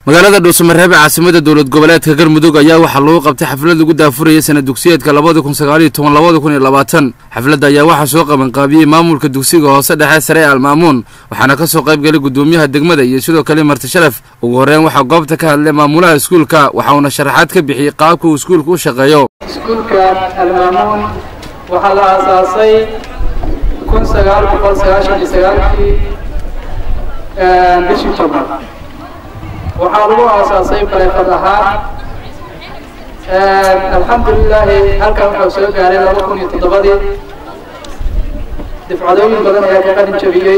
magaalada dhuusamareebe caasimada dowlad goboleedka galmudug ayaa waxaa lagu qabtay xaflad lagu daafurayay sana dugsiyeedka labada kun sagaaliyo toban labada kun iyo labaatan xafladda ayaa waxaa soo qabanqaabiyey maamulka dugsiga hoose dhexe sare ee almaamuun waxaana ka soo qayb galay guddoomiyaha degmada iyo sidoo kale marti sharaf ugu horreyn waxaa goobta ka hadlay maamulaha iskuulka waxauna sharaxaad ka bixiyey qaabka uu iskuulka u shaqeeyo iskuulka almaamuun waxaa la aasaasay kun sagaal boqol sagaashan iyo sagaalkii bishii tobnaad waxaa lagu aasaasay bareefad ahaan alxamdulilaahi halkan wuxuu soo gaaray laba kun iyo toddobadii difcadooyin badan ayaa ka qalin jabiyey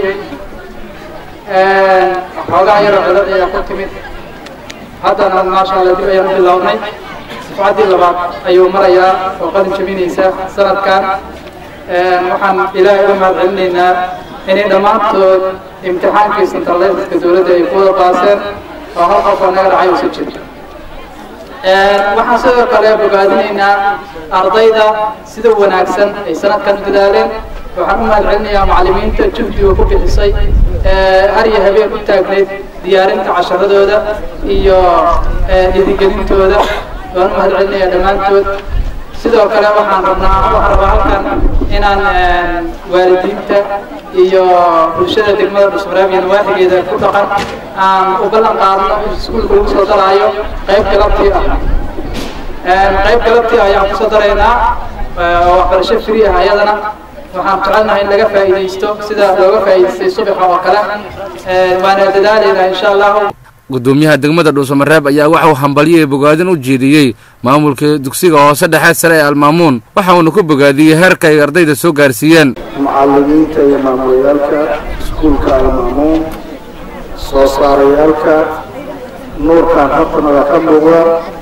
xoogaa yaroo codad ayaa ku timid haddana maasha allah dib ayaan u bilownay difcaddii labaad ayuu marayaa oo qalin jabinaysa sanadkan waxaan ilaahay u mahad celinaynaa inay dhammaantood imtixaankii centraliska dowladda ay ku wada baaseen oo hal qof oo naga dhacay uusa jirto waxaan sidoo kale bogaadinaynaa ardayda sida wanaagsan ay sanadkan u dadaaleen waxaan u mahad celinayaa macallimiinta juhdiga ku bixisay har iyo habeen u taagnayd diyaarinta casharadooda iyo dhiirigelintooda waan u mahad celinayaa dhammaantood sidoo kale waxaan rabnaa waxaan rabaa halkan inaan waalidiinta iyo bulshada degmada dhusmareeb iyo nawaaxigeeda ku dhaqan aan u ballan qaadno iskuulka lagu soo daraayo qayb galabtii ah qayb galabtii ayaan kusoo daraynaa oo waxbarasho free ah ayadana waxaan jecelnahay in laga faa'iidaysto sida looga faa'iidaystay subaxa oo kale waana dadaalaynaa insha allahu guddoomiyaha degmada dhuusamareeb ayaa waxa uu hambalyoiyo bogaadin u jeediyey maamulka dugsiga hoose dhexe sare ee almaamuun waxa uuna ku bogaadiyey heerka ay ardayda soo gaarsiiyeen mucallimiinta iyo maamulayaalka iskuulka almaamuun soo saarayaalka nuurkan hortanada ka muuqda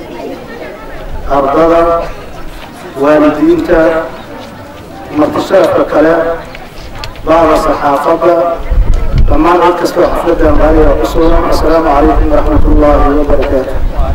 ardada waalidiinta martisharafka kale bacda saxaafadda dhammaan cid kastoo xafladdan raaliga ku sugan assalaamu calaykum waraxmat ullaahi wabarakaatu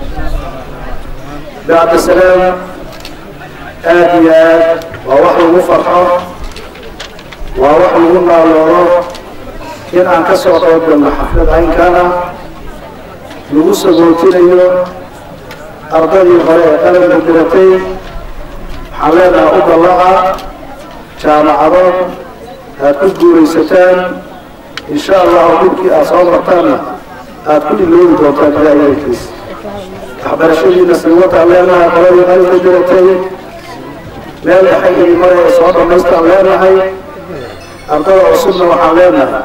bacda salaam aad iyo aad waa wax lagu farxo waa wax lagu naaloodo in aan ka soo qayb galno xaflad caynkana lagu sagootinayo ardadii hore ee qalanka diratay waxaan leenahay u dallaca jaamacado aad ku guuraysataan in sha allahu dhulkii aad soo martaanna aad ku iloobi doontaan ilaahiyankiis waxbarashadiina silwataan leenahay qoladii qalinka diratay meel dhexe idin mare ee soo dhammaystaan leenahay ardada cusubna waxaan leenahay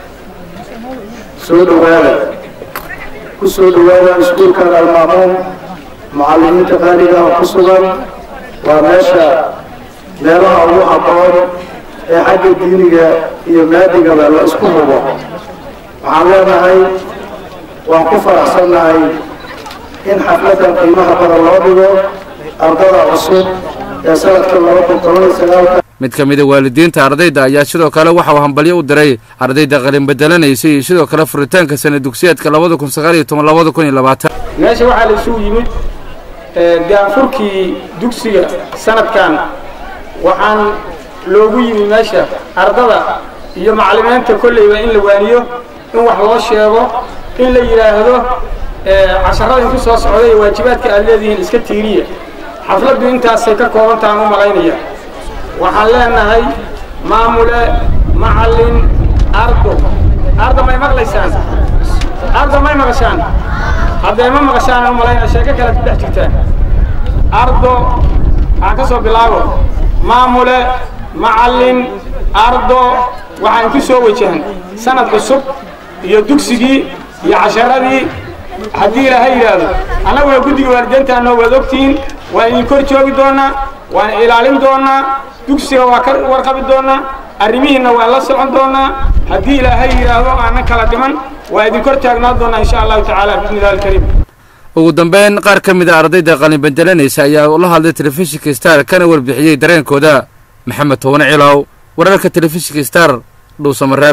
soo dhowaada ku soo dhowaada iskuulkan almaamuun mucallimiinta qaaliga ah ku sugan waa meesha meelaha ugu habboon ee xagga diiniga iyo maadigaba la isku hubo waxaan leenahay waan ku faraxsannahay in xafladdan qiimaha badan loo dhigo ardada cusub ee sanadka laba kun toban iyo sagaalka mid ka mida waalidiinta ardayda ayaa sidoo kale waxa uu hambalyo u diray ardayda qalin bedelanaysay iyo sidoo kale furitaanka sana dugsiyeedka labada kun sagaal iyo toban labada kun iyo labaatan meesha waxaa la isugu yimid gaanfurkii dugsiga sanadkan waxaan loogu yimi meesha ardada iyo macallimiinta kolleyba in la waaniyo in wax loo sheego in la yidhaahdo casharada inku soo socda iyo waajibaadka aad leedihiin iska tiiriya xafladdu intaasay ka koobantahan u malaynaya waxaan leenahay maamule macallin ardo arda may maqlaysaan arda may maqashaan haddee ma maqashaan u malaynaya sheeko kale ku dhex jirtaan ardo waxaan ka soo bilaabo maamule macallin ardo waxaan ku soo wajahan sanad cusub iyo dugsigii iyo casharadii haddii ilaaha yidhaahdo annaguna guddiga waalideyntaanoo waad ogtihiin waan idin kor joogi doonaa waan ilaalin doonaa dugsiga waa ka warqabi doonaa arrimihiinna waan la socon doonaa haddii ilaahay yidhaahdo aanan kala dhiman waa idin kor taagnaan doonaa insha allahu tacaala bismi illahi alkariim ugu dambeyn qaar ka mid a ardayda qalin bedelanaysa ayaa la hadlay telefishinka star kana warbixiyey dareenkooda maxamed towane cilow wararka telefishinka star dhuusamareeb